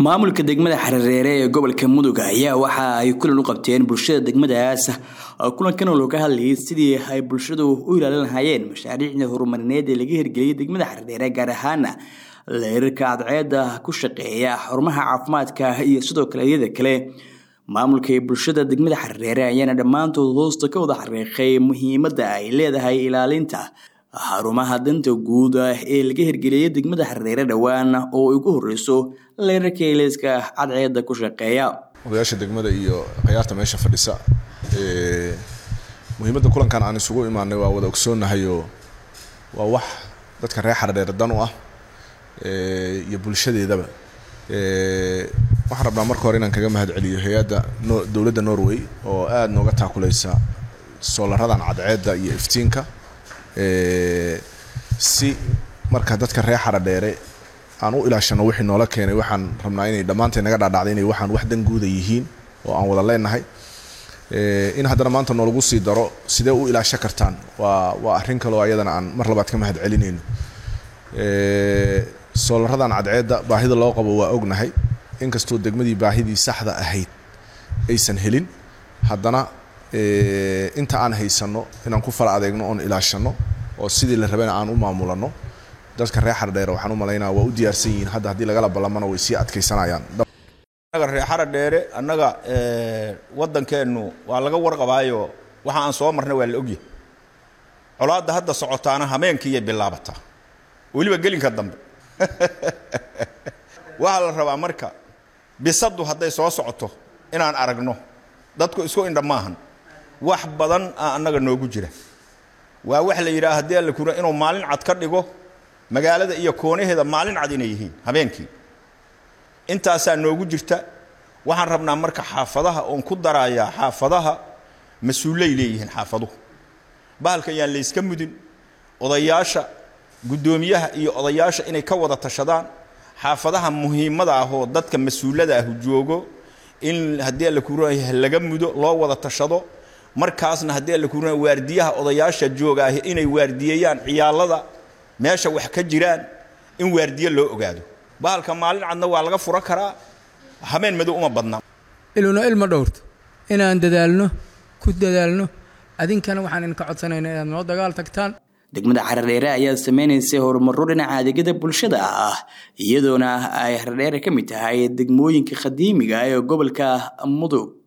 maamulka degmada xarereere ee gobolka mudug ayaa waxa ay kulan u qabteen bulshada degmadaas kulankan oo looga hadlayay sidii ay bulshadu u ilaalin lahaayeen mashaariicda horumarineed ee laga hirgeliyay degmada xarereere gaar ahaana leerarka cadceeda ku shaqeeya xarumaha caafimaadka iyo sidoo kale iyada kale maamulka ee bulshada degmada xarereere ayaana dhammaantood hoosta ka wada xariiqay muhiimadda ay leedahay ilaalinta xarumaha danta guud ee laga hirgeliyay degmada xareere dhowaan oo ay ugu horeyso leerarka eleyska cadceeda ku shaqeeya odayaasha degmada iyo khiyaarta meesha fadhisa muhiimadda kulankan aan isugu imaanay waa wada ogsoonahayo waa wax dadka reer xareere dan u ah iyo bulshadeedaba waxaan rabnaa marka hore inaan kaga mahadceliyo hay-adda dowladda norway oo aada nooga taakuleysa soolaradan cadceedda iyo iftiinka si marka dadka reer xaradheere aan u ilaashano wixii noola keenay waxaan rabnaa inay dhammaanteen naga dhaadhacday inay waxaan wax dan guuda yihiin oo aan wada leenahay in haddana maanta noolagu sii daro sidee u ilaasho kartaan waa waa arrin kaleo ayadana aan mar labaad ka mahad celinayno soolaradan cadceedda baahida loo qabo waa ognahay inkastoo degmadii baahidii saxda ahayd aysan helin haddana inta aan haysanno inaan ku fala adeegno oon ilaashano oo sidii la rabana aan u maamulano dadka reer xaradheere waxaan u malaynaa waa u diyaarsan yihiin hadda haddii lagala ballamana way sii adkaysanayaan annaga reer xaradheere annaga waddankeennu waa laga warqabaayo waxa aan soo marnay waa la ogyahay colaadda hadda socotaana hameenkiiyay bilaabataa weliba gelinka dambe waxaa la rabaa marka bisaddu hadday soo socoto inaan aragno dadku isku indha maahan wax badan a annaga noogu jira waa wax la yidhaha haddii alla kura inuu maalin cad ka dhigo magaalada iyo koonaheeda maalin cad inay yihiin habeenkii intaasaa noogu jirta waxaan rabnaa marka xaafadaha oon ku darayaa xaafadaha mas-uulay leeyihiin xaafaduhu bahalkan yaan layska mudin odayaasha guddoomiyaha iyo odayaasha inay ka wada tashadaan xaafadaha muhiimada ah oo dadka mas-uulada ah joogo in haddii alla kuranaya laga mudo loo wada tashado markaasna haddii alla kuranaya waardiyaha odayaasha jooga ah inay waardiyeeyaan ciyaalada meesha wax ka jiraan in waardiye loo ogaado bahalka maalin cadna waa laga fura karaa habeen madow uma badna iluna ilma dhowrto inaan dadaalno ku dadaalno adinkana waxaan idinka codsanaynaa inaad noo dagaal tagtaan degmada xarereere ayaa sameynaysay horumaro dhinaca adeegyada bulshada ah iyadoona ay xarereere ka mid tahay degmooyinka qadiimiga ee gobolka mudug